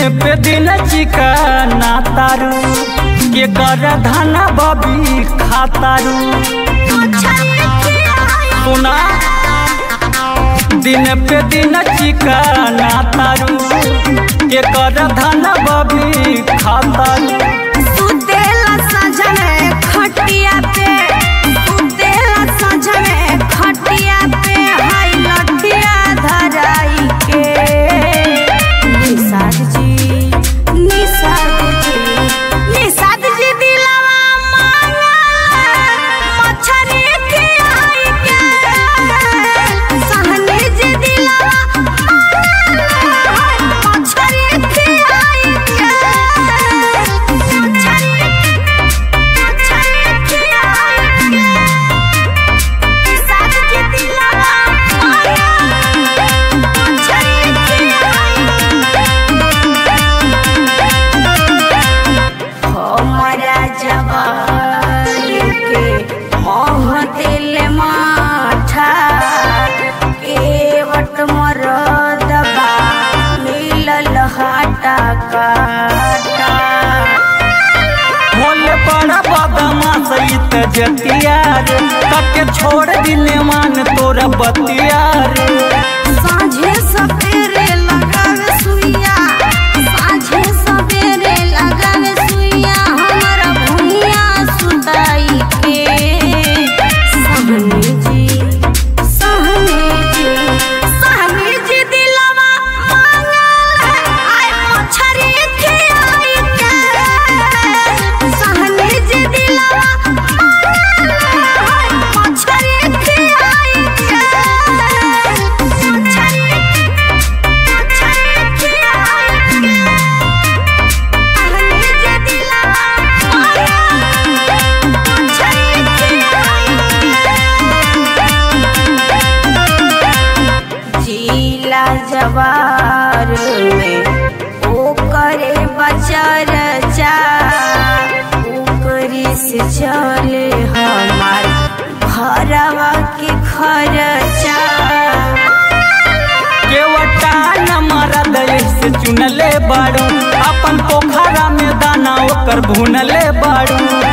पे दिन चिकना तारू के कर धना बबी खातारू सुना दिन पे दिन चिकना तारू के कर धना बबी खातारू सुतेला सजने खटिया पे सुतेला सजने खटिया पे हाय लठिया धराई के निषाद जी निषाद जी निषाद जी दिलवा मांगा मछरी खियाई के सहनी जी दिलवा मांगा मछरी खियाई के हमारा जवानी के मोह दिल माठा केवट मरदबा मिलल हाटा काटा भोले बड़ा बदमा सहित जतिया रे तके छोड़ दिले मान तोरा बतिया रे साँझे सवेरे लगावे सुइया साँझे सवेरे लगावे सुइया हमारा भुइया सुताई के सहनी जी सहनी जी सहनी जी दिलवा मांगल आय मछरी खियाई के सहनी जी दिलवा मांगल आय मछरी खियाई के जिला जवार में ओ करे बचर चा ओकरी से चले हमार घरवा के खर्चा केवटा न मरद से चुनले बाड़ू अपन पोखरा में दाना ओकर भुनले बाड़ू